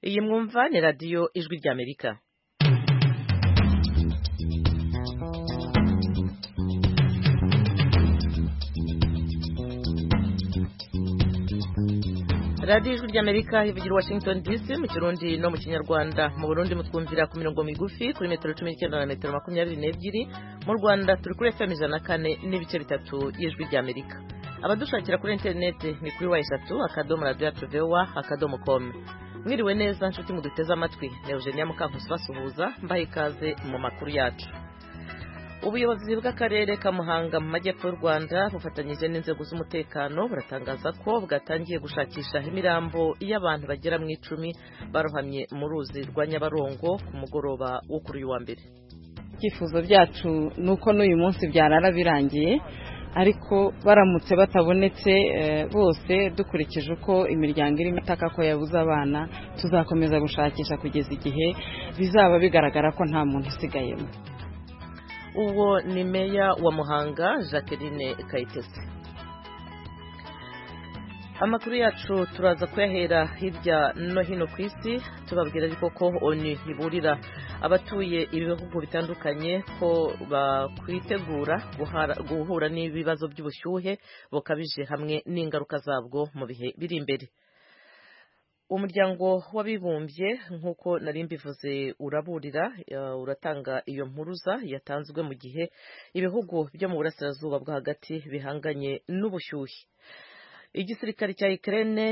iyi mwumva ni radiyo ijwi ry'amerika radiyo ijwi ry'amerika ivugira washington dc mu kirundi no mu kinyarwanda mu burundi mutwumvira ku mirongo migufi kuri metero cumi n'icyenda na metero makumyabiri n'ebyiri mu rwanda turi kuri fm ijana na kane n'ibice bitatu y'ijwi ry'amerika abadushakira kuri interineti ni kuri wa eshatu akadomo radiyo atuvewa akadomo komu mwiriwe neza nshuti muduteze amatwi ni eugenia mukankusi basuhuza mbaha ikaze mu makuru yacu ubuyobozi bw'akarere ka muhanga mu majyepfo y'u rwanda bufatanyije n'inzego z'umutekano buratangaza ko bwatangiye gushakisha imirambo y'abantu bagera mu icumi barohamye mu ruzi rwa nyabarongo ku mugoroba wo kuri uyu wa mbere ibyifuzo byacu ni uko n'uyu munsi byarara birangiye ariko baramutse batabonetse bose dukurikije uko imiryango irimo itaka ko yabuze abana tuzakomeza gushakisha kugeza igihe bizaba bigaragara ko nta muntu usigayemo uwo ni meya wa muhanga jacqueline kayitesi amakuru yacu turaza kuyahera hirya no hino ku isi tubabwira ariko ko oni iburira abatuye ibihugu bitandukanye ko bakwitegura guhura n'ibibazo by'ubushyuhe bukabije hamwe n'ingaruka zabwo mu bihe biri imbere umuryango w'abibumbye nk'uko nari mbivuze uraburira uratanga iyo mpuruza yatanzwe mu gihe ibihugu byo mu burasirazuba bwo hagati bihanganye n'ubushyuhe igisirikare cya ikirere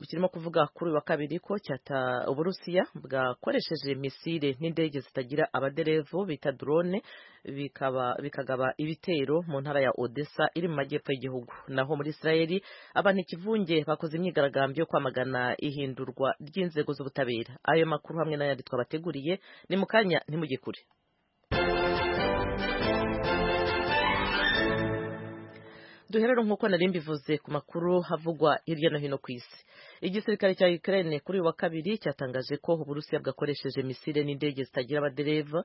kirimo kuvuga kuri wa kabiri ko cyata uburusiya bwakoresheje misile n'indege zitagira abaderevu bita drone bikagaba ibitero mu ntara ya odessa iri mu majyepfo y'igihugu naho muri israeli abantu ikivunge bakoze imyigaragambyo yo kwamagana ihindurwa ry'inzego z'ubutabera ayo makuru hamwe n'ayandi twabateguriye ni mu kanya ntimugikure duherere nk'uko nari mbivuze ku makuru havugwa hirya no hino ku isi igisirikare cya Ukraine kuri uyu wa kabiri cyatangaje ko Uburusiya bwakoresheje misile n'indege zitagira abadereva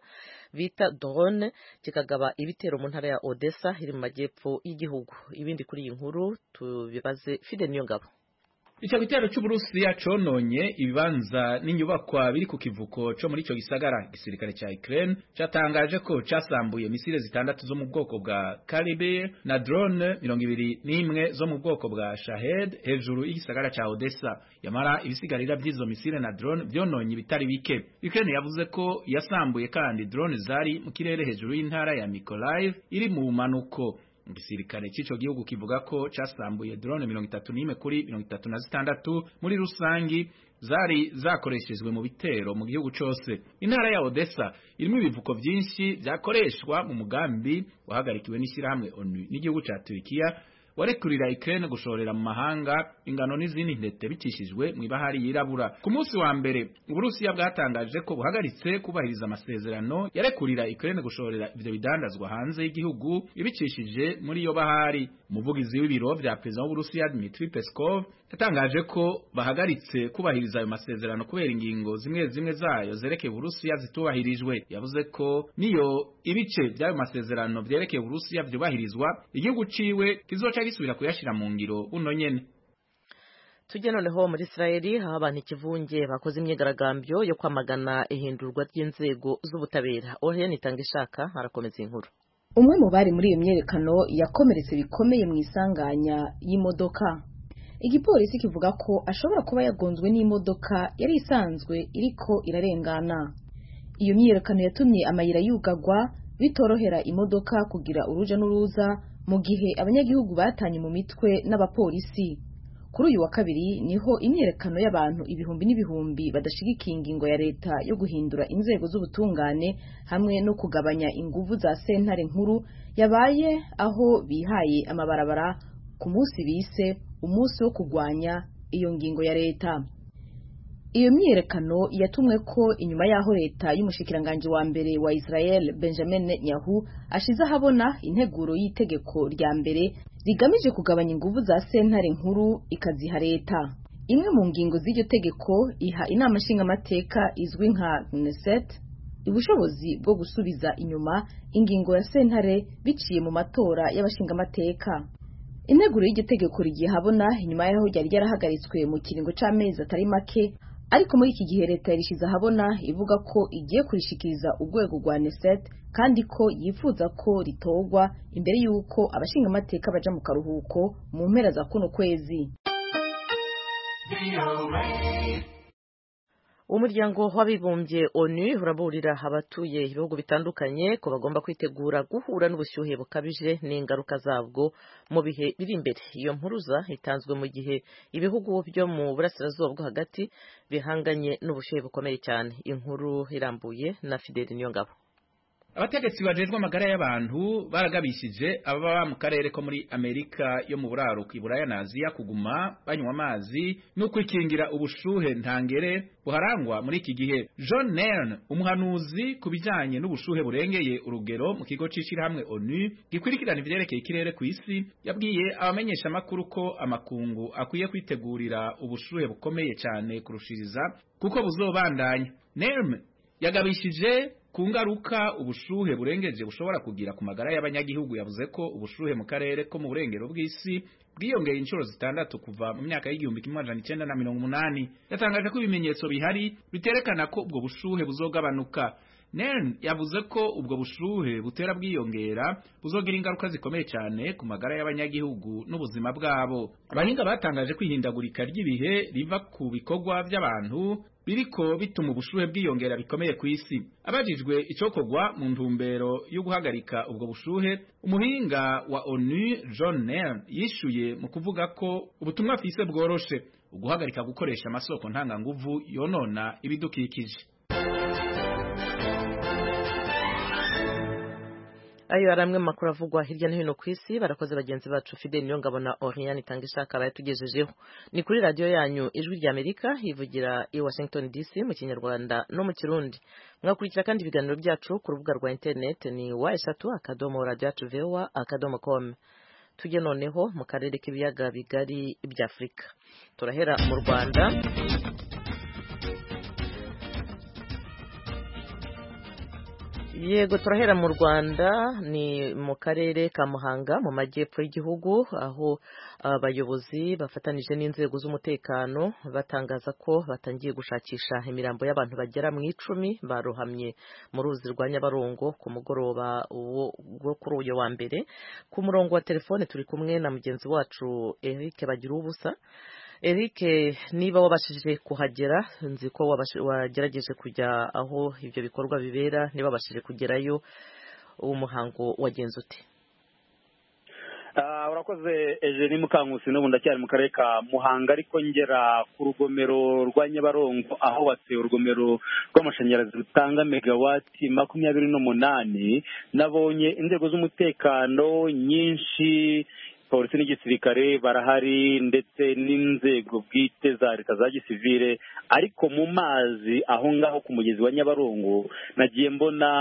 bita drone kikagaba ibitero mu ntara ya Odessa iri mu majyepfo y'igihugu ibindi kuri iyi nkuru tubibaze Fide Niyongabo icyo gitero cy'uburusiya cononye ibibanza n'inyubakwa biri ku kivuko co muri ico gisagara igisirikare ca Ukraine catangaje ko casambuye misile zitandatu zo mu bwoko bwa Caliber na drone mirongo ibiri n'imwe zo mu bwoko bwa Shahed hejuru y'igisagara ca Odessa yamara ibisigarira vy'izo misile na drone vyononye bitari bike Ukraine yavuze ko yasambuye kandi drone zari mu kirere hejuru y'intara ya Mykolaiv iri mu manuko igisirikare cy'ico gihugu kivuga ko casambuye drone mirongo itatu n'imwe kuri mirongo itatu na zitandatu muri rusangi zari zakoreshejwe mu bitero mu gihugu cose intara ya Odessa irimo ibivuko vyinshi vyakoreshwa mu mugambi wahagarikiwe n'ishirahamwe ONU n'igihugu ca Turkiya warekurira Ukraine gushorera mu mahanga ingano n'izindi ntete bicishijwe mu ibahari yirabura ku munsi wa mbere uburusiya bwatangaje ko buhagaritse kubahiriza amasezerano yarekurira Ukraine gushorera ivyo bidandazwa hanze y'igihugu ibicishije muri iyo bahari umuvugizi w'ibiro vya perezida w'uburusiya Dmitry Peskov yatangaje ko bahagaritse kubahiriza ayo masezerano kubera ingingo zimwe zimwe zayo zerekeye uburusiya zitubahirijwe yavuze ko niyo ibice by'ayo masezerano vyerekeye uburusiya vyubahirizwa igihugu ciwe kizoca gisubira kuyashira mu ngiro buno nyene tujye noneho muri israeli aho abantu ikivunge bakoze imyigaragambyo yo kwamagana ihindurwa ry'inzego z'ubutabera oriyeni itanga ishaka harakomeza inkuru umwe mu bari muri iyo myerekano yakomeretse bikomeye mu isanganya y'imodoka igipolisi kivuga ko ashobora kuba yagonzwe n'imodoka yari isanzwe iriko irarengana iyo myiyerekano yatumye amayira yugagwa bitorohera imodoka kugira uruja n'uruza mu gihe abanyagihugu batanye mu mitwe n'abapolisi kuri uyu wa kabiri niho imyiyerekano y'abantu ibihumbi n'ibihumbi badashigikiye ingingo ya leta yo guhindura inzego z'ubutungane hamwe no kugabanya inguvu za sentare nkuru yabaye aho bihaye amabarabara ku munsi bise umunsi wo kurwanya iyo ngingo ya leta iyo myiyerekano yatumwe ko inyuma y'aho leta y'umushikiranganji wa mbere wa Israel Benjamin Netanyahu ashize ahabona integuro y'itegeko rya mbere rigamije kugabanya inguvu za sentare nkuru ikaziha leta imwe mu ngingo z'iryo tegeko iha inama nshingamateka izwi nka Knesset ubushobozi bwo gusubiza inyuma ingingo ya sentare biciye mu matora y'abashingamateka integuro y'iryo tegeko rigiye habona inyuma y'aho ryari ryarahagaritswe mu kiringo c'amezi atari make ariko muri iki gihe leta yarishize ahabona ivuga ko igiye kurishikiriza urwego rwa neset kandi ko yifuza ko ritogwa imbere y'uko abashinga amateka baja mu karuhuko mu mpera za kuno kwezi umuryango w'abibumbye onu uraburira abatuye ibihugu bitandukanye ko bagomba kwitegura guhura n'ubushyuhe bukabije n'ingaruka zabwo mu bihe biri imbere iyo mpuruza itanzwe mu gihe ibihugu byo mu burasirazuba bwo hagati bihanganye n'ubushyuhe bukomeye cyane inkuru irambuye na fideli niyongabo abategetsi bajejwe amagara y'abantu baragabishije ababa mu karere ko muri amerika yo mu buraruko iburaya na aziya kuguma banywa amazi no kwikingira ubushuhe ntangere buharangwa muri iki gihe john nern umuhanuzi ku bijyanye n'ubushuhe burengeye urugero mu kigo c'ishirahamwe onu gikurikirana ivyerekeye ikirere ku isi yabwiye abamenyesha amakuru ko amakungu akwiye kwitegurira ubushuhe bukomeye cyane kurushiriza kuko buzobandanya nerm yagabishije ku ngaruka ubushuhe burengeje bushobora kugira ku magara y'abanyagihugu yavuze ko ubushuhe mu karere ko mu burengero bw'isi bwiyongeye inshuro zitandatu kuva mu myaka y'igihumbi kimwe majana icenda na mirongo umunani yatangaje ko ibimenyetso bihari biterekana ko ubwo bushuhe buzogabanuka Nern yavuze ko ubwo bushuhe butera bwiyongera buzogira ingaruka zikomeye cyane ku magara y'abanyagihugu n'ubuzima bwabo abahinga batangaje kwihindagurika ry'ibihe riva ku bikorwa by'abantu biriko bituma ubushuhe bwiyongera bikomeye ku isi abajijwe icokorwa mu ntumbero yo guhagarika ubwo bushuhe umuhinga wa onu john Nern yishuye mu kuvuga ko ubutumwa afise bworoshe uguhagarika gukoresha amasoko ntanganguvu yonona ibidukikije ayo ari amwe mu makuru avugwa hirya no hino ku isi barakoze bagenzi bacu fideli niyo ngabona oriyani itanga ishakara yatugejejeho ni kuri radiyo yanyu ijwi rya amerika yivugira i washington dc mu kinyarwanda no mu kirundi mwakurikira kandi ibiganiro byacu ku rubuga rwa interineti ni wa eshatu akadomo radiyo yacu vewa akadomo komu tujye noneho mu karere k'ibiyaga bigari by'afurika turahera mu rwanda yego turahera mu rwanda ni mu karere ka muhanga mu majyepfo y'igihugu aho abayobozi bafatanije n'inzego z'umutekano batangaza ko batangiye gushakisha imirambo y'abantu bagera mu icumi barohamye mu ruzi rwa nyabarongo ku mugoroba wo kuri uyu wa mbere ku murongo wa telefone turi kumwe na mugenzi wacu eric bagira ubusa Eric niba wabashije kuhagera nzi ko wagerageje kujya aho ibyo bikorwa bibera niba wabashije kugerayo umuhango wagenze ute urakoze eugene mukankusi n'ubu ndacyari mu karere ka muhanga ariko ngera ku rugomero rwa nyabarongo aho bateye urugomero rw'amashanyarazi rutanga megawati makumyabiri n'umunani nabonye inzego z'umutekano nyinshi polisi n'igisirikare barahari ndetse n'inzego bwite za leta za gisivire ariko mu mazi aho ngaho ku mugezi wa nyabarongo nagiye mbona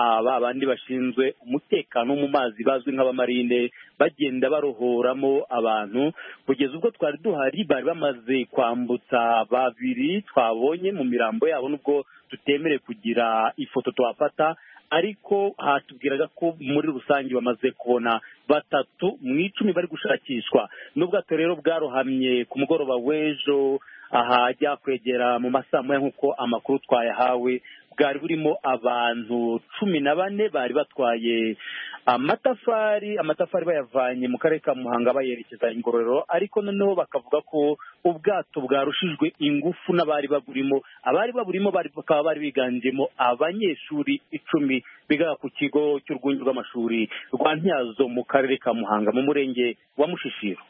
aba bandi bashinzwe umutekano mu mazi bazwi nk'abamarine bagenda barohoramo abantu kugeza ubwo twari duhari bari bamaze kwambutsa babiri twabonye mu mirambo yabo nubwo tutemerewe kugira ifoto twafata ariko hatubwiraga ko muri rusange bamaze kubona batatu mu icumi bari gushakishwa n'ubwato rero bwarohamye ku mugoroba w'ejo ahajya kwegera mu masaa moya nk'uko amakuru twayahawe bwari burimo abantu cumi na bane bari batwaye amatafari amatafari bayavanye mu karere ka muhanga bayerekeza ingororero ariko noneho bakavuga ko ubwato bwarushijwe ingufu n'abari baburimo abari baburimo bakaba bari biganjemo abanyeshuri icumi bigaga ku kigo cy'urwunge rw'amashuri rwa ntyazo mu karere ka muhanga mu murenge wa mushishiro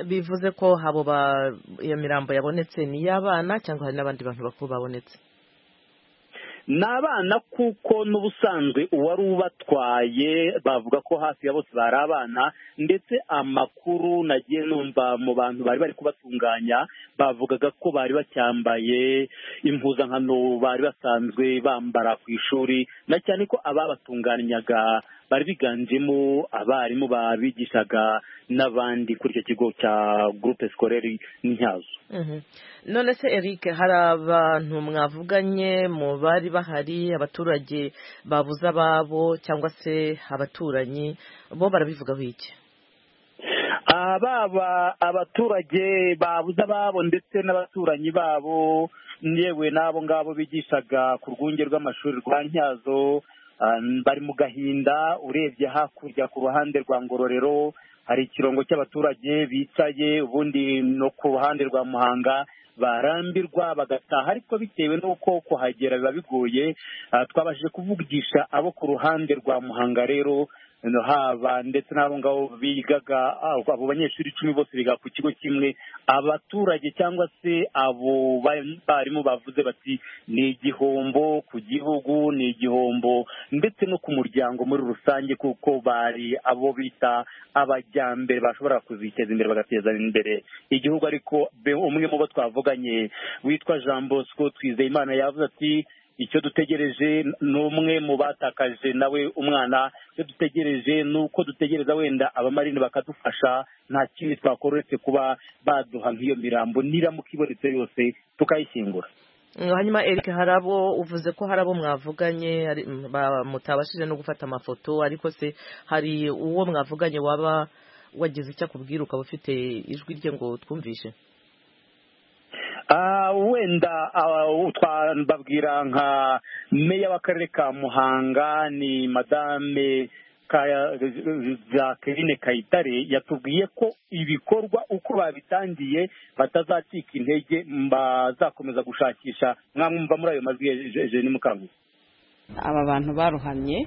bivuze ko abo iyo mirambo yabonetse ni iy'abana cyangwa hari n'abandi bantu bakuru babonetse ni abana kuko n'ubusanzwe uwari ubatwaye bavuga ko hafi ya bose bari abana ndetse amakuru nagiye numva mu bantu bari bari kubatunganya bavugaga ko bari bacyambaye impuzankano bari basanzwe bambara ku ishuri na cyane ko ababatunganyaga bari biganjemo abarimu babigishaga n'abandi kuri icyo kigo cya gurupe sikoreri ntyazo none se eric hari abantu mwavuganye mu bari bahari abaturage babuze ababo cyangwa se abaturanyi bo barabivugaho iki baba abaturage babuze ababo ndetse n'abaturanyi babo yewe n'abo ngabo bigishaga ku rwunge rw'amashuri rwa ntyazo bari mu gahinda urebye hakurya ku ruhande rwa ngororero hari ikirongo cy'abaturage bicaye ubundi no ku ruhande rwa muhanga barambirwa bagataha ariko bitewe n'uko kuhagera biba bigoye twabashije kuvugisha abo ku ruhande rwa muhanga rero haba ndetse n'abo ngabo bigaga abo banyeshuri icumi bose biga ku kigo kimwe abaturage cyangwa se abo barimu bavuze bati ni igihombo ku gihugu ni igihombo ndetse no ku muryango muri rusange kuko bari abo bita abajyambere bashobora kuziteza imbere bagateza imbere igihugu ariko umwe mu bo twavuganye witwa jean bosco twizeyimana yavuze ati icyo dutegereje ni umwe mu batakaje nawe umwana icyo dutegereje ni uko dutegereza wenda abamarine bakadufasha nta kindi twakoretse kuba baduha nk'iyo mirambo n'iramuka ibonetse yose tukayishyingura hanyuma Eric hari abo uvuze ko hari abo mwavuganye mutabashije no gufata amafoto ariko se hari uwo mwavuganye waba wagize icyo akubwira ukaba ufite ijwi rye ngo twumvishe wenda twababwira nka meya w'akarere ka muhanga ni madame jacqueline kayitare yatubwiye ko ibikorwa uko babitangiye batazacika intege bazakomeza gushakisha mwamwumva muri ayo majwi ya ni mukangugu aba bantu baruhamye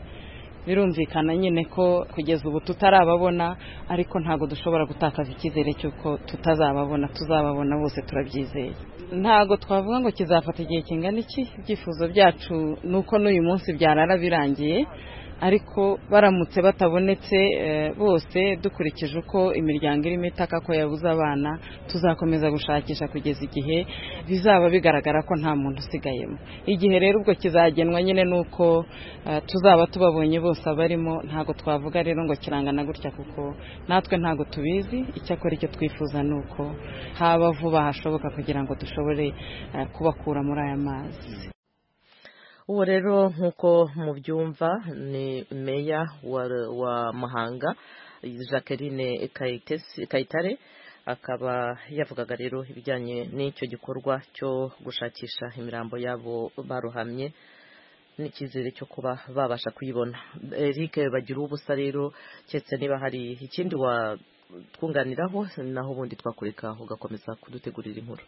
birumvikana nyine ko kugeza ubu tutarababona ariko ntabwo dushobora gutakaza icyizere cy'uko tutazababona tuzababona bose turabyizeye ntabwo twavuga ngo kizafata igihe kingana iki ibyifuzo byacu ni uko n'uyu munsi byarara birangiye ariko baramutse batabonetse bose dukurikije uko imiryango irimo itaka ko yabuze abana tuzakomeza gushakisha kugeza igihe bizaba bigaragara ko nta muntu usigayemo igihe rero ubwo kizagenwa nyine ni uko tuzaba tubabonye bose abarimo ntabwo twavuga rero ngo kirangana gutya kuko natwe ntabwo tubizi icyakora icyo twifuza ni uko haba vuba hashoboka kugira ngo dushobore kubakura muri aya mazi uwo rero nk'uko mubyumva ni meya wa muhanga jacqueline kayitare akaba yavugaga rero ibijyanye n'icyo gikorwa cyo gushakisha imirambo y'abo baruhamye n'icyizere cyo kuba babasha kuyibona eric bagira ubusa rero keretse niba hari ikindi watwunganiraho naho ubundi twakureka ugakomeza kudutegurira inkuru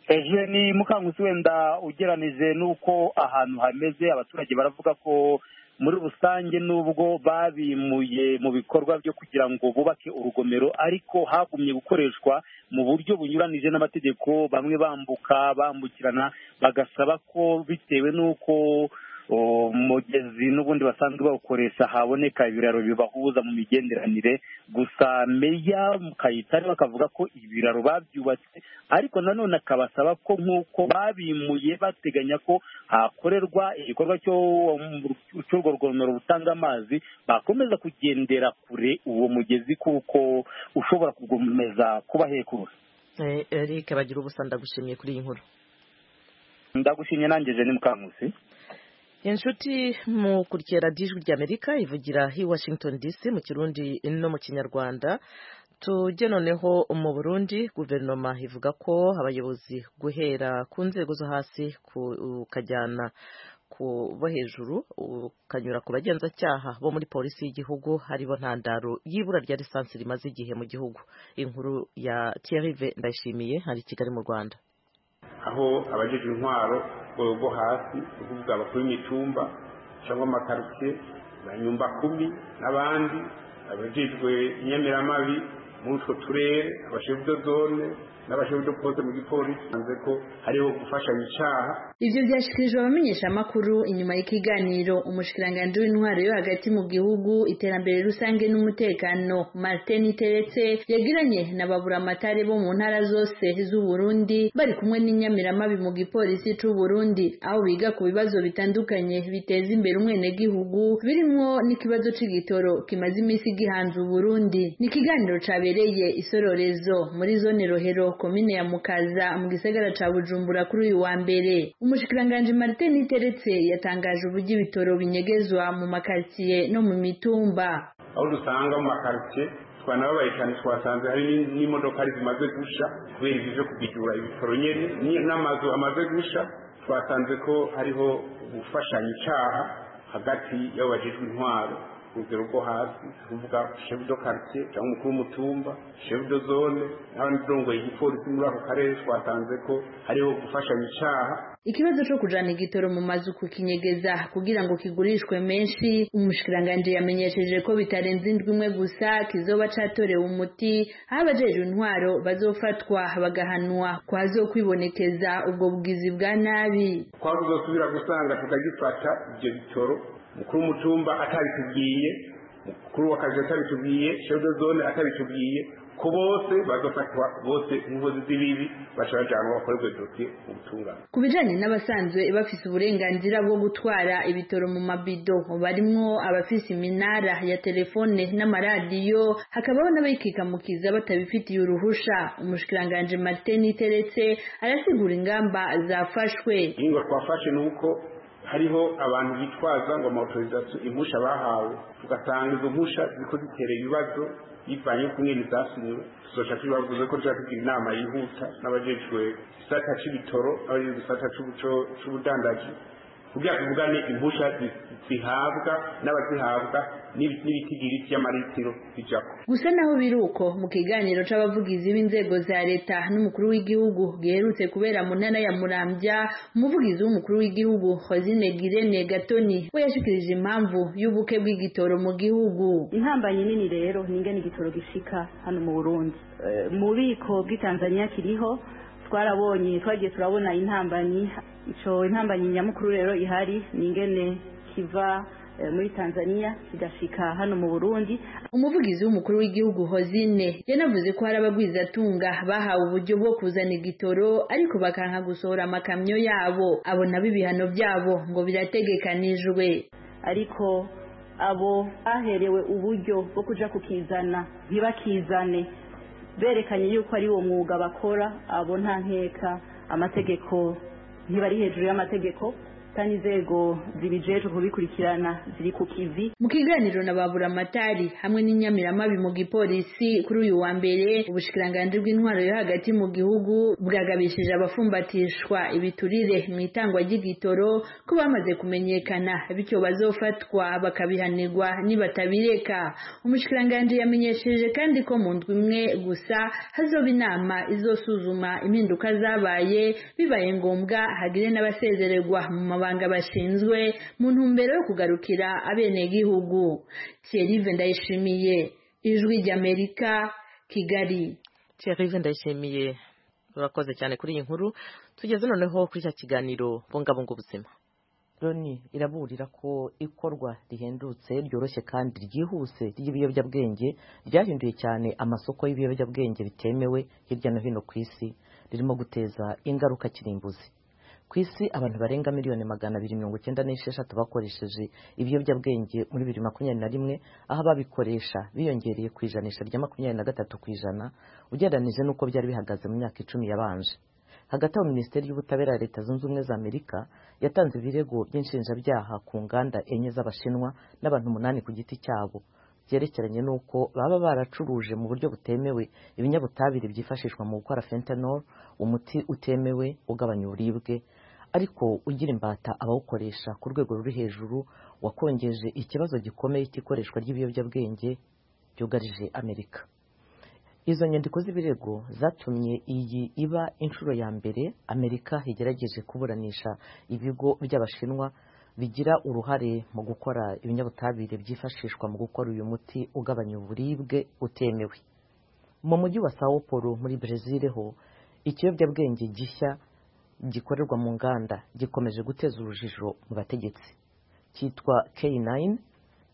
ejo ni mukangusi wenda ugeranije n'uko ahantu hameze abaturage baravuga ko muri rusange nubwo babimuye mu bikorwa byo kugira ngo bubake urugomero ariko hagumye gukoreshwa mu buryo bunyuranije n'amategeko bamwe bambuka bambukirana bagasaba ko bitewe n'uko umugezi n'ubundi basanzwe bawukoresha haboneka ibiraro bibahuza mu migenderanire gusa meya kayitare bakavuga ko ibiraro babyubatse ariko nanone akabasaba ko nk'uko babimuye bateganya ko hakorerwa igikorwa cy'urwo rugomero rutanga amazi bakomeza kugendera kure uwo mugezi kuko ushobora gukomeza kuba hekuru eric bagira ubusa ndagushimiye kuri iyi nkuru ndagushimye nangeje ni mukankusi inshuti mu kurikira ijwi ry'amerika ivugira i washington dc mu kirundi no mu kinyarwanda tujye noneho mu burundi guverinoma ivuga ko abayobozi guhera ku nzego zo hasi ukajyana ku bo hejuru ukanyura ku bagenzacyaha bo muri polisi y'igihugu haribo ntandaro y'ibura rya lisansi rimaze igihe mu gihugu inkuru ya Thierry ndayishimiye hari i kigali mu rwanda aho abajeje intwaro bo hasi kuvuga abakuru imitumba cyangwa amakarusiye banyumba kumi n'abandi abajejwe inyamiramabi muri utwo turere abashefu do zone n'abashinzwe poste mu gipolisi hanze ko hariho gufashanya icyaha ibyo byashyikirijwe abamenyesha amakuru inyuma y'ikiganiro umushikiranganje w'intwaro yo hagati mu gihugu iterambere rusange n'umutekano martin teretse yagiranye n'ababuramatari bo mu ntara zose z'uburundi bari kumwe n'inyamiramabi mu gipolisi c'uburundi aho biga ku bibazo bitandukanye biteza imbere umwenegihugu birimo n'ikibazo c'igitoro kimaze iminsi gihanze uburundi ni ikiganiro cabereye isororezo muri zone rohero komine ya mukaza mu gisagara ca bujumbura kuri uyu wa mbere umushikiranganji martin iteretse yatangaje uburyo ibitoro binyegezwa mu makaritsiye no mu mitumba aho dusanga mu makaritsiye twanababaye cyane twasanze hari ni- n'imodoka ari zimaze gusha kubera ibyo kubicyura ibitaro nyine ni- n'amazu amaze gusha twasanze ko hariho gufashanya icyaha hagati y'abajijwe intwaro urugero rwo hasi tuvuga shefu do karitsiye cyangwa umukuru w'umutumba shefu do zone n'abandi urongoye igipolisi muri ako karere twasanze ko hariho gufashanya icyaha ikibazo cyo kujana igitoro mu mazu kukinyegeza kugira ngo kigurishwe menshi umushikiranganji yamenyesheje ko bitarenze indwi imwe gusa kizoba catorewe umuti aho abajejwe intwaro bazofatwa bagahanwa kwazokwibonekeza ubwo bugizi bwa nabi twazozasubira gusanga tukagifata ibyo bitoro mukuru w'umutumba atabitubwiye mukuru w'akazi atabitubwiye shede zone atabitubwiye ko bose bazofatwa bose inkozi z'ibibi bashobora kugira bakorerwe dosiye mu butungane ku bijanye n'abasanzwe bafise uburenganzira bwo gutwara ibitoro mu mabido barimwo abafise iminara ya telefone n'amaradiyo hakabaho n'abikikamukiza batabifitiye uruhusha umushikiranganji martin teretse arasigura ingamba zafashwe ingingo twafashe ni uko hariho abantu bitwaza ngo amautorizasiyo impusha bahawe tugasanga izo mpusha ziko zitera ibibazo bivanye no kumwe zasinyiwe tuzoca tubibavuze ko tuba tugira inama yihuta n'abajejwe igisata c'ibitoro n'abajejwe igisata c'ubuco- c'ubudandaji kugira tuvugane impusha zi- zihabwa n'abazihabwa n'ibi- n'ibitigiri vy'amaritiro bijako gusa naho biruko mu kiganiro c'abavugizi b'inzego za leta n'umukuru w'igihugu giherutse kubera mu ntara ya Muramvya umuvugizi w'umukuru w'igihugu Hozine Girene Gatoni we yashikirije impamvu y'ubuke bw'igitoro mu gihugu intambanye nini rero ningana igitoro gishika hano mu burundi Eh, mu bubiko bw'itanzania kiriho twarabonye twagiye turabona intambanyi ico intambanyi nyamukuru rero ihari ningene kiva eh, muri tanzania kigashika hano mu burundi umuvugizi w'umukuru w'igihugu Hozine yanavuze ko hari abagwizatunga bahawe uburyo bwo kuzana igitoro ariko bakanka gusohora amakamyo yabo abona ibihano byabo ngo birategekanijwe ariko abo baherewe uburyo bwo kuja kukizana ntibakizane berekanye yuko ari uwo mwuga bakora abo nta nkeka amategeko ntibari hejuru y'amategeko kandi inzego zibijejwe kubikurikirana ziri ku kivi mu kiganiro na babura amatari hamwe n'inyamiramabi mu gipolisi kuri uyu wa mbere ubushikiranganji bw'intwaro yo hagati mu gihugu bwagabishije abafumbatishwa ibiturire mu itangwa ry'igitoro ko bamaze kumenyekana bityo bazofatwa bakabihanirwa nibatabireka umushikiranganji yamenyesheje kandi ko mu ndwi imwe gusa hazoba inama izosuzuma impinduka zabaye bibaye ngombwa hagire n'abasezererwa mu mabanga bashinzwe mu ntumbero yo kugarukira abenegihugu Thierry Ndayishimiye ijwi ry'Amerika Kigali Thierry ndayishimiye urakoze cyane kuri iyi nkuru tugeze noneho kuri cya kiganiro bungabunga ubuzima loni iraburira ko ikorwa rihendutse ryoroshye kandi ryihuse ry'ibiyobyabwenge ryahinduye cyane amasoko y'ibiyobyabwenge bitemewe hirya no hino ku isi ririmo guteza ingaruka kirimbuzi ku isi abantu barenga miliyoni magana abiri mirongo icyenda n'esheshatu bakoresheje ibiyobyabwenge muri bibiri makumyabiri na rimwe aho ababikoresha biyongereye ku ijanisha rya makumyabiri na gatatu ku ijana ugereranije n'uko byari bihagaze mu myaka icumi yabanje hagati aho minisiteri y'ubutabera ya leta zunze ubumwe za amerika yatanze ibirego by'inshinjabyaha ku nganda enye z'abashinwa n'abantu umunani ku giti cyabo byerekeranye n'uko baba baracuruje mu buryo butemewe ibinyabutabire byifashishwa mu gukora fentanyl umuti utemewe ugabanya uburibwe ariko ugira imbata abawukoresha ku rwego ruri hejuru wakongeje ikibazo gikomeye cy'ikoreshwa ry'ibiyobyabwenge byugarije amerika izo nyandiko z'ibirego zatumye iyi iba inshuro ya mbere amerika igerageje kuburanisha ibigo by'abashinwa bigira uruhare mu gukora ibinyabutabire byifashishwa mu gukora uyu muti ugabanya uburibwe utemewe mu mujyi wa sao paulo muri brezil ho ikiyobyabwenge gishya gikorerwa mu nganda gikomeje guteza urujijo mu bategetsi cyitwa k9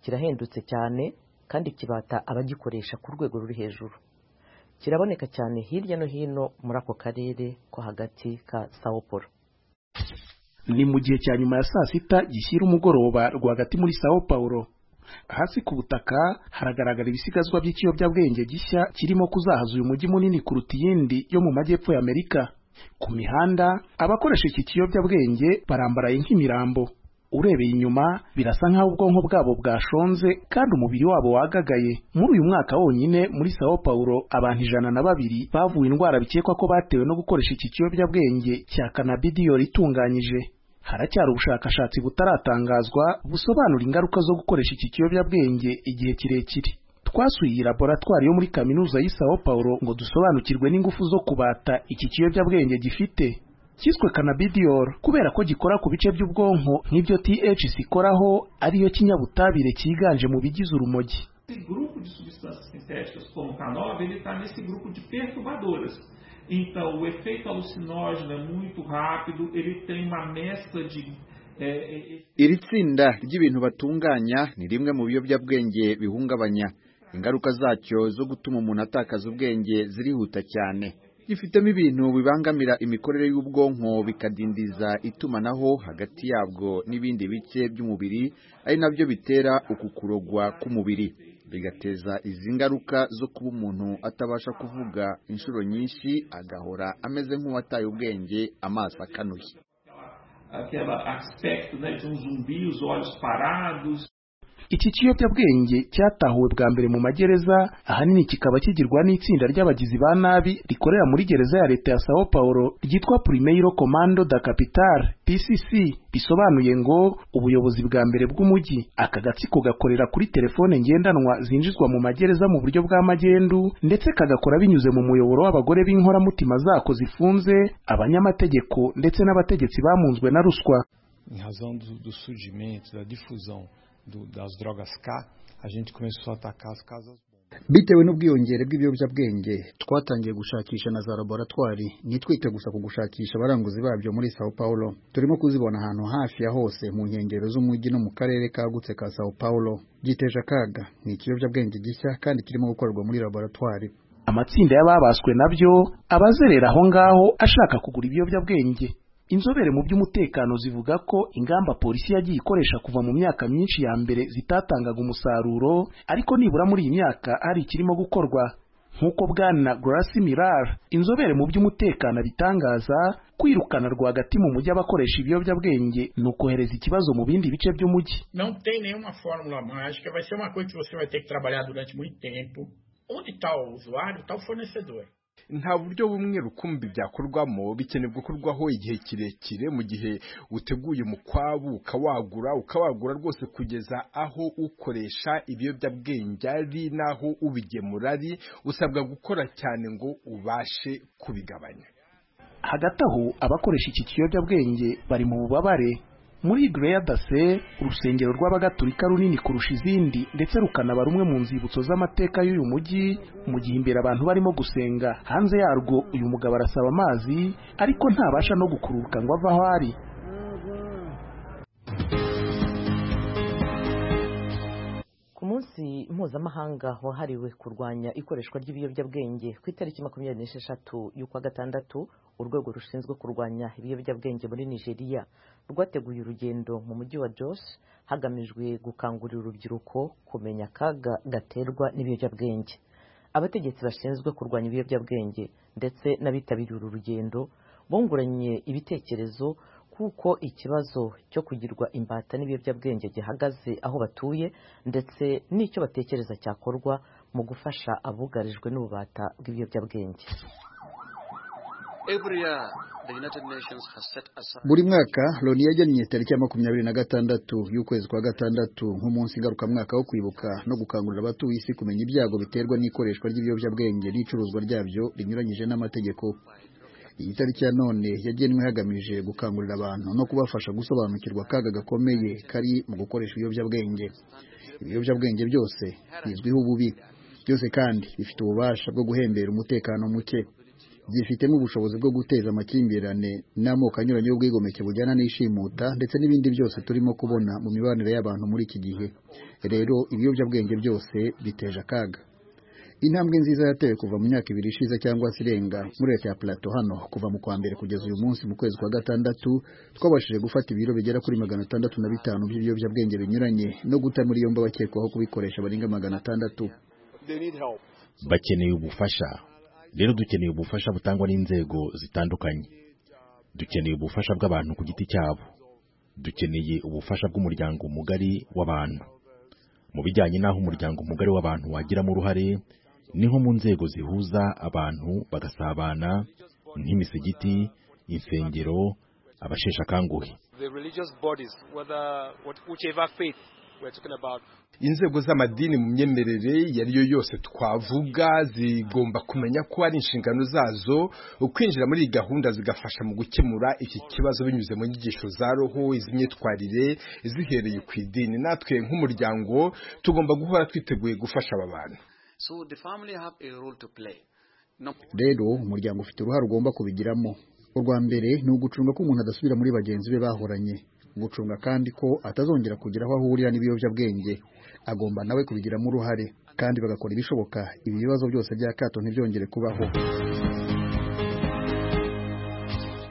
kirahendutse cyane kandi kibata abagikoresha ku rwego ruri hejuru kiraboneka cyane hirya no hino muri ako karere ko hagati ka sao paulo ni mu gihe cya nyuma ya saa sita gishyira umugoroba rwagati muri sao paulo hasi ku butaka haragaragara ibisigazwa by'ikiyobyabwenge gishya kirimo kuzahaza uyu mujyi munini kuruta iyindi yo mu majyepfo ya amerika ku mihanda abakoresha iki kiyobyabwenge barambaraye nk'imirambo urebeye inyuma birasa nk'aho ubwonko bwabo bwashonze kandi umubiri wabo wagagaye muri uyu mwaka wonyine muri sao paulo abantu ijana na babiri bavuye indwara bikekwa ko batewe no gukoresha iki kiyobyabwenge cya kanabidiyori itunganyije haracyari ubushakashatsi butaratangazwa busobanura ingaruka zo gukoresha iki kiyobyabwenge igihe kirekire twasuye iyi laboratwari yo muri kaminuza y'i sao paulo ngo dusobanukirwe n'ingufu zo kubata iki kiyobyabwenge gifite cyiswe cannabidiol kubera ko gikora ku bice by'ubwonko nk'ibyo THC ikoraho ariyo kinyabutabire cyiganje mu bigize urumogi esse grupo de substâncias sintéticas como o cannabis ele está nesse grupo de perturbadoras então o efeito alucinógeno é muito rápido ele tem uma mescla de iri tsinda ry'ibintu batunganya ni rimwe mu biyobyabwenge bihungabanya ingaruka zacyo zo gutuma umuntu atakaza ubwenge zirihuta cyane gifitemo ibintu bibangamira imikorere y'ubwonko bikadindiza itumanaho hagati yabwo n'ibindi bice by'umubiri ari nabyo bitera uku kurogwa k'umubiri bigateza izi ngaruka zo kuba umuntu atabasha kuvuga inshuro nyinshi agahora ameze nk'uwataye ubwenge amaso akanuye iki kiyobyabwenge cyatahuwe bwa mbere mu magereza ahanini kikaba kigirwa n'itsinda ry'abagizi ba nabi rikorera muri gereza ya leta ya sao paulo ryitwa primeiro komando da capitale pcc bisobanuye ngo ubuyobozi bwa mbere bw'umujyi aka gatsiko gakorera kuri telefone ngendanwa zinjizwa mu magereza mu buryo bwa magendu ndetse kagakora binyuze mu muyoboro w'abagore b'inkoramutima zako zifunze abanyamategeko ndetse n'abategetsi bamunzwe na ruswa em razão do, do surgimento da difusão do, das drogas K, a gente começou a atacar as casas bitewe n'ubwiyongere bw'ibiyobyabwenge twatangiye gushakisha na za laboratwari ntitwite gusa ku gushakisha abaranguzi babyo muri sao paulo turimo kuzibona ahantu hafi ya hose mu nkengero z'umujyi no mu karere kagutse ka sao paulo giteje akaga ni ikiyobyabwenge gishya kandi kirimo gukorwa muri laboratwari amatsinda y'ababaswe nabyo abazerera aho ngaho ashaka kugura ibiyobyabwenge inzobere mu by'umutekano zivuga ko ingamba polisi yagiye ikoresha kuva mu myaka myinshi ya mbere zitatangaga umusaruro ariko nibura muri iyi myaka hari ikirimo gukorwa nk'uko bwana Grace Mirar inzobere mu by'umutekano bitangaza kwirukana rwagati mu mujyi abakoresha ibiyobyabwenge ni ukohereza ikibazo mu bindi bice by'umujyi não tem nenhuma fórmula mágica vai ser uma coisa que você vai ter que trabalhar durante muito tempo onde está o usuário está o fornecedor nta buryo bumwe rukumbi byakorwamo bikenewe gukorwaho igihe kirekire mu gihe uteguye umukwabu ukawagura ukawagura rwose kugeza aho ukoresha ibiyobyabwenge ari n'aho ubigemura ari usabwa gukora cyane ngo ubashe kubigabanya hagati aho abakoresha iki kiyobyabwenge bari mu bubabare muri Greya Dase urusengero rw'abagatolika runini kurusha izindi ndetse rukanaba rumwe mu nzibutso z'amateka y'uyu mujyi mu gihe imbere abantu barimo gusenga hanze yarwo uyu mugabo arasaba amazi ariko ntabasha no gukururuka ngo ava aho ari ku munsi mpuzamahanga wahariwe kurwanya ikoreshwa ry'ibiyobyabwenge ku itariki makumyabiri n'esheshatu y'ukwa gatandatu urwego rushinzwe kurwanya ibiyobyabwenge muri nigeria rwateguye urugendo mu mujyi wa jos hagamijwe gukangurira urubyiruko kumenya akaga gaterwa n'ibiyobyabwenge abategetsi bashinzwe kurwanya ibiyobyabwenge ndetse n'abitabiriye uru rugendo bunguranye ibitekerezo kuko ikibazo cyo kugirwa imbata n'ibiyobyabwenge gihagaze aho batuye ndetse n'icyo batekereza cyakorwa mu gufasha abugarijwe n'ububata bw'ibiyobyabwenge buri mwaka loni yagennye tariki ya makumyabiri na gatandatu y'ukwezi kwa gatandatu nk'umunsi ngarukamwaka wo kwibuka no gukangurira abatuye isi kumenya ibyago biterwa n'ikoreshwa ry'ibiyobyabwenge n'icuruzwa ryabyo rinyuranyije n'amategeko iyi tariki ya none yagenwe hagamije gukangurira abantu no kubafasha gusobanukirwa akaga gakomeye kari mu gukoresha ibiyobyabwenge ibiyobyabwenge byose bizwiho ububi byose kandi bifite ububasha bwo guhembera umutekano muke byifitemo ubushobozi bwo guteza amakimbirane n'amoko anyuranye y'ubwigomeke bujyana n'ishimuta ndetse n'ibindi byose turimo kubona mu mibanire y'abantu muri iki gihe rero ibiyobyabwenge byose biteje akaga intambwe nziza yatewe kuva mu myaka ibiri ishize cyangwa se irenga muri leta ya plato hano kuva mu kwa mbere kugeza uyu munsi mu kwezi kwa gatandatu twabashije gufata ibiro bigera kuri magana atandatu na bitanu by'ibiyobyabwenge binyuranye no guta muri yombi abakekwaho kubikoresha barenga magana atandatu bakeneye ubufasha rero dukeneye ubufasha butangwa n'inzego zitandukanye dukeneye ubufasha bw'abantu ku giti cyabo dukeneye ubufasha bw'umuryango mugari w'abantu mu bijyanye n'aho umuryango mugari w'abantu wagiramo uruhare niho mu nzego zihuza abantu bagasabana nk'imisigiti insengero abashesha akanguhe the religious bodies, whether what, whichever faith we're talking about, inzego z'amadini mu myemerere iyo ari yo yose twavuga zigomba kumenya ko ari inshingano zazo kwinjira muri iyi gahunda zigafasha mu gukemura iki kibazo binyuze mu nyigisho za roho iz'imyitwarire zihereye ku idini natwe nk'umuryango tugomba guhora twiteguye gufasha aba bantu so the family have a role to play. rero umuryango ufite uruhare ugomba kubigiramo urwa mbere ni ugucunga ko umuntu adasubira muri bagenzi be bahoranye gucunga kandi ko atazongera kugira aho ahurira n'ibiyobyabwenge agomba nawe kubigiramo uruhare kandi bagakora ibishoboka ibi bibazo byose by'akato ntibyongere kubaho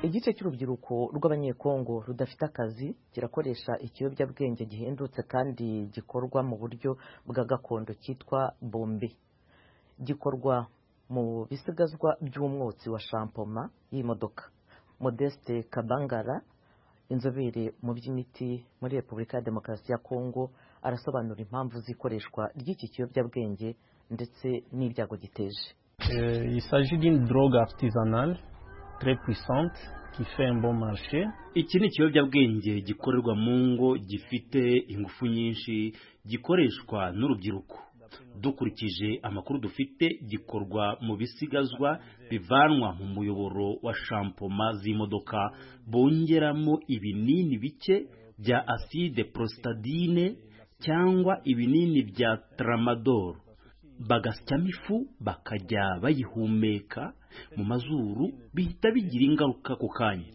igice cy'urubyiruko rw'abanyekongo rudafite akazi kirakoresha ikiyobyabwenge gihendutse kandi gikorwa mu buryo bwa gakondo cyitwa bombe gikorwa mu bisigazwa by'umwotsi wa shampoma y'imodoka modeste kabangara inzobere mu by'imiti muri repubulika ya demokarasi ya kongo arasobanura impamvu z'ikoreshwa ry'iki kiyobyabwenge ndetse n'ibyago giteje iki ni ikiyobyabwenge gikorerwa mu ngo gifite ingufu nyinshi gikoreshwa n'urubyiruko dukurikije amakuru dufite gikorwa mu bisigazwa bivanwa mu muyoboro wa shampoma z'imodoka bongeramo ibinini bike bya aside prositadine cyangwa ibinini bya tramadol bagasyamo ifu bakajya bayihumeka mu mazuru bihita bigira ingaruka ku kanya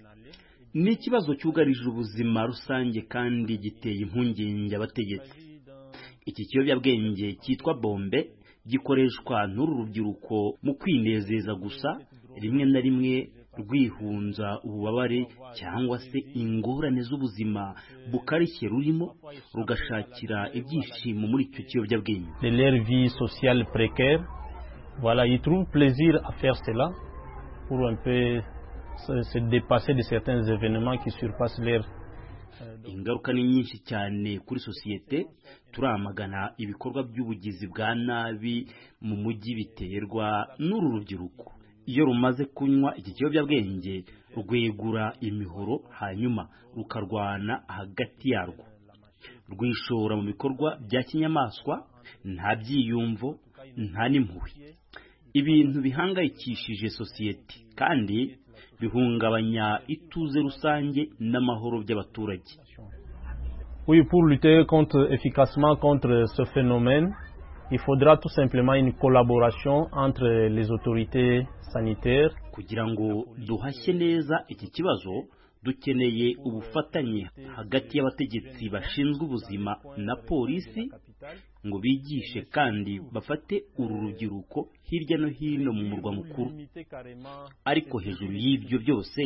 ni ikibazo cyugarije ubuzima rusange kandi giteye impungenge abategetsi iki kiyobyabwenge cyitwa bombe gikoreshwa n'uru rubyiruko mu kwinezeza gusa rimwe na rimwe rwihunza ububabare cyangwa se ingorane z'ubuzima bukarishye rurimo rugashakira ibyishimo muri icyo kiyobyabwenge ingaruka ni nyinshi cyane kuri sosiyete turamagana ibikorwa by'ubugizi bwa nabi mu mujyi biterwa n'uru rubyiruko iyo rumaze kunywa iki kiyobyabwenge rwegura imihoro hanyuma rukarwana hagati yarwo rwishora mu bikorwa bya kinyamaswa nta byiyumvo nta n'impuhwe ibintu bihangayikishije sosiyete kandi bihungabanya ituze rusange n'amahoro by'abaturage Oui, pour lutter contre, efficacement contre ce phénomène, il faudra tout simplement une collaboration entre les autorités sanitaires. kugira ngo duhashye neza iki kibazo dukeneye ubufatanye hagati y'abategetsi bashinzwe ubuzima na polisi ngo bigishe kandi bafate uru rubyiruko hirya no hino mu murwa mukuru ariko hejuru y'ibyo byose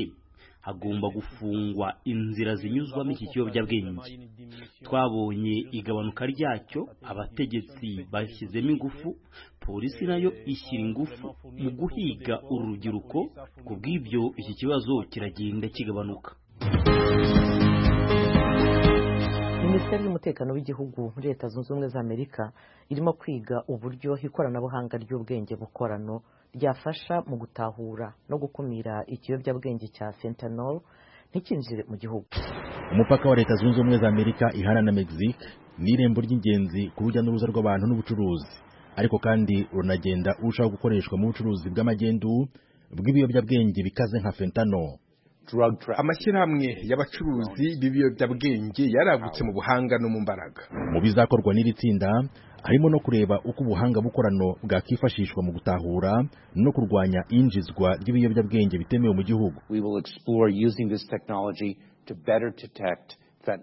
hagomba gufungwa inzira zinyuzwamo iki kiyobyabwenge twabonye igabanuka ryacyo abategetsi bashyizemo ingufu polisi nayo ishyira ingufu mu guhiga uru rubyiruko ku bw'ibyo iki kibazo kiragenda kigabanuka minisiteri y'umutekano w'igihugu muri leta zunze ubumwe za amerika irimo kwiga uburyo ikoranabuhanga ry'ubwenge bukorano ryafasha mu gutahura no gukumira ikiyobyabwenge cya fentanyl ntikinjire mu gihugu umupaka wa leta zunze ubumwe za amerika ihana na mexique ni irembo ry'ingenzi ku rujya n'uruza rw'abantu n'ubucuruzi ariko kandi runagenda urushaho gukoreshwa mu bucuruzi bw'amagendu bw'ibiyobyabwenge bikaze nka fentanyl amashyirahamwe y'abacuruzi b'ibiyobyabwenge yaragutse mu buhanga no mu mbaraga mu bizakorwa n'iri tsinda harimo no kureba uko ubuhanga bukorano bwakwifashishwa mu gutahura no kurwanya injizwa ry'ibiyobyabwenge bitemewe mu gihugu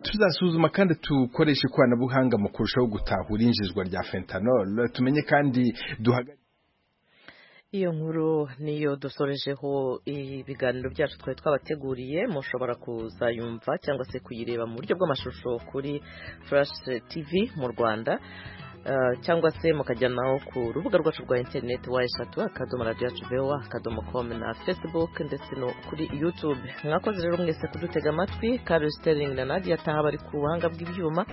tuzasuzuma kandi tukoresha ikoranabuhanga mu kurushaho gutahura injizwa rya fentanyl tumenye kandi duhagarike iyo nkuru niyo dusorejeho ibiganiro byacu twari twabateguriye mushobora kuzayumva cyangwa se kuyireba mu buryo bw'amashusho kuri furashi tivi mu rwanda cyangwa se mukajyanaho ku rubuga rwacu rwa interineti wa eshatu akadomo radiyo vewa akadomo komu na fesibuke ndetse no kuri yutube mwakoze rero mwese kudutega amatwi karusiteringi na nadia ataha bari ku buhanga bw'ibyuma